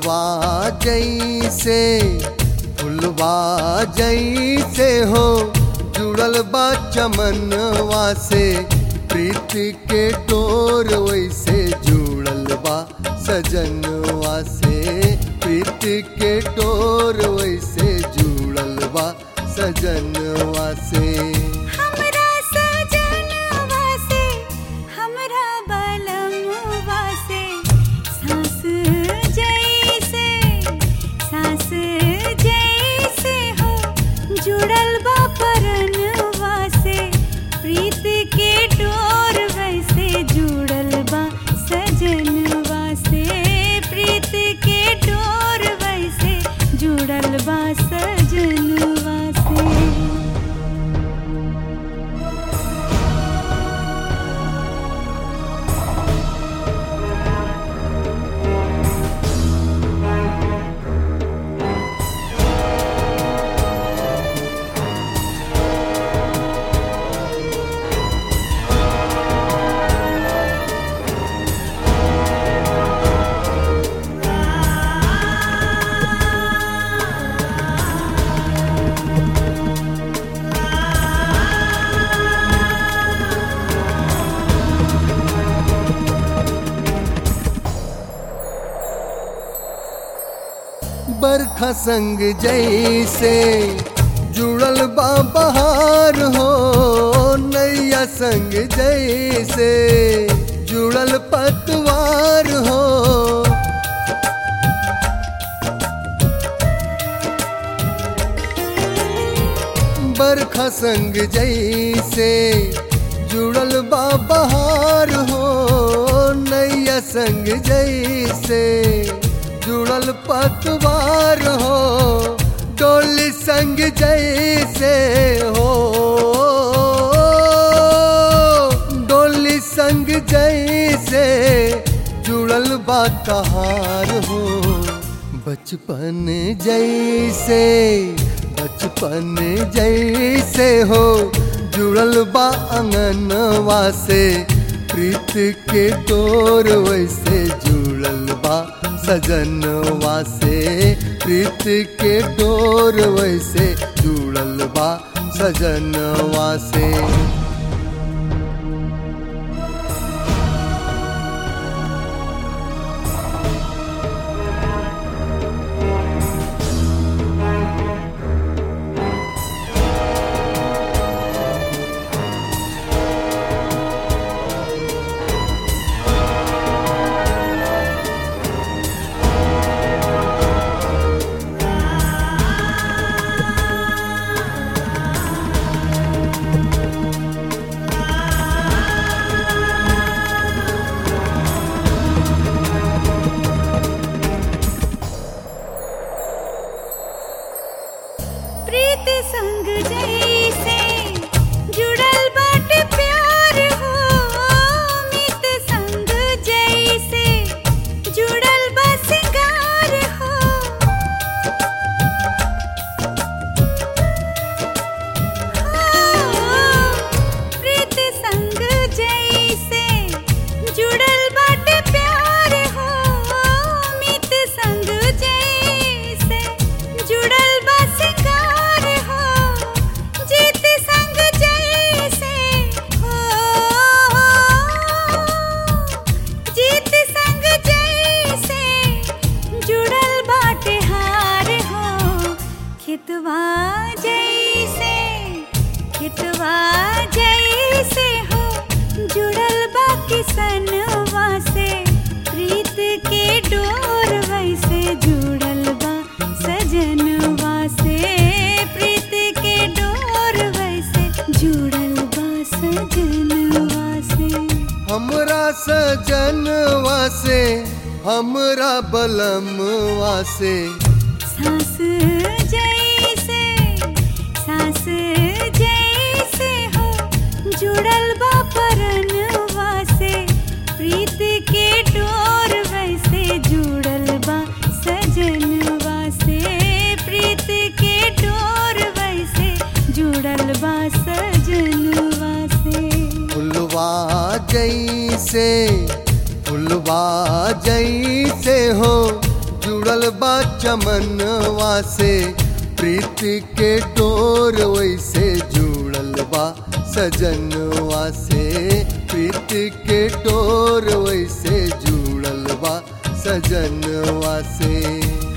फुलवा जैसे फुलवा जैसे हो जुड़ल बा चमनवा से प्रीत के डोर वैसे जुड़ल बा सजनवा से प्रीत के डोर वैसे जुड़ल बा सजनवा से हमरा सजनवा से हमरा बलमवा से सांस जैसे सांस जैसे हो जुड़ल बा परनवा से प्रीत के डोर वैसे जुड़ल बा सजनवा से प्रीत के डोर वैसे जुड़ल बा सजनवा से बरखा संग जैसे जुड़ल बा बहार हो नैया संग जैसे जुड़ल पतवार हो बरखा संग जैसे जुड़ल बा बहार हो नैया संग जैसे जुड़ल पतवार हो डोली संग जैसे हो डोली संग जैसे जुड़ल बा कहार हो बचपन जैसे बचपन जैसे हो जुड़ल बा अंगनवा से प्रीत के डोर वैसे जुड़ल बा सजनवा से प्रीत के डोर वैसे जुड़ल बा सजनवा से प्रीत संग जैसे जुड़ल बाटे प्यार हो मित संग जैसे जुड़ल बा सिंगार हो प्रीत संग जैसे जुड़ल बाटे प्यार हो मित संग जैसे जुड़ल बा सिंगार हो जीत संग जैसे हो जीत संग जैसे जुड़ल बाटे हार हो खितवा जैसे खितवा जैसे हो जुड़ल बा किसनवा से प्रीत के डोर वैसे जुड़ल बा सजनवा से प्रीत के डोर वैसे जुड़ल बा सजनवा से हमरा सजनवा से हमरा बलमवा से सांस जैसे सांस जैसे हो जुड़ल बा परनवा से प्रीत के डोर वैसे जुड़ल बा सजनवा से प्रीत के डोर वैसे जुड़ल बा सजनवा से फुलवा जैसे फुलवा जैसे हो जुड़ल बा चमनवा से प्रीति के डोर वैसे जुड़ल बा सजनवा से प्रीति के डोर वैसे जुड़ल बा सजनवा से